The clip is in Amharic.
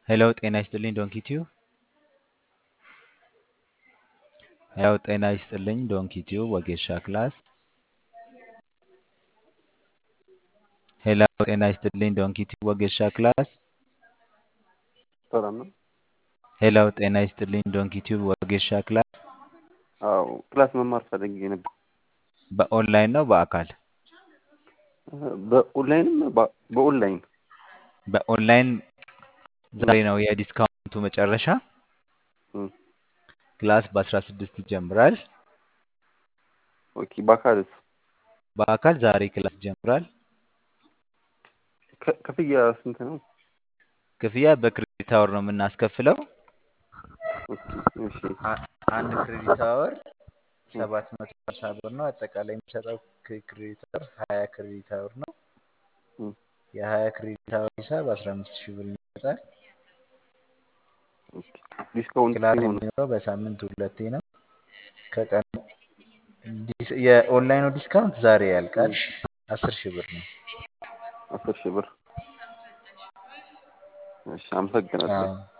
ሄሎ ጤና ይስጥልኝ ዶንኪቲዩ ሄሎ ጤና ይስጥልኝ ዶንኪቲዩ ወጌሻ ክላስ ሄሎ ጤና ይስጥልኝ ዶንኪቲዩ ወጌሻ ክላስ ሰላም ነው። ሄሎ ጤና ይስጥልኝ ዶንኪቲዩ ወጌሻ ክላስ አዎ ክላስ መማር ፈልጌ ነበር። በኦንላይን ነው በአካል በኦንላይንም በ- በኦንላይን በኦንላይን ዛሬ ነው የዲስካውንቱ መጨረሻ እም፣ ክላስ በአስራ ስድስት ይጀምራል ኦኬ። በአካልስ በአካል ዛሬ ክላስ ይጀምራል ከ- ክፍያ ስንት ነው? ክፍያ በክሬዲት አወር ነው የምናስከፍለው ኦኬ፣ እሺ፣ አ- አንድ ክሬዲት አወር እም፣ ሰባት መቶ ሀምሳ ብር ነው አጠቃላይ የሚሰጠው ክሬ- ክሬዲት አወር ሀያ ክሬዲት አወር ነው እም፣ የሀያ ክሬዲት አወር ሂሳብ አስራ አምስት ሺህ ብር ይመጣል ኦኬ። ዲስካውንት ክላስ ሲሆን የሚኖረው በሳምንት ሁለቴ ነው ከቀን ዲስ- የኦንላይኑ ዲስካውንት ዛሬ ያልቃል እም፣ አስር ሺህ ብር ነው አስር ሺህ ብር። እሺ፣ አመሰግናለሁ። አዎ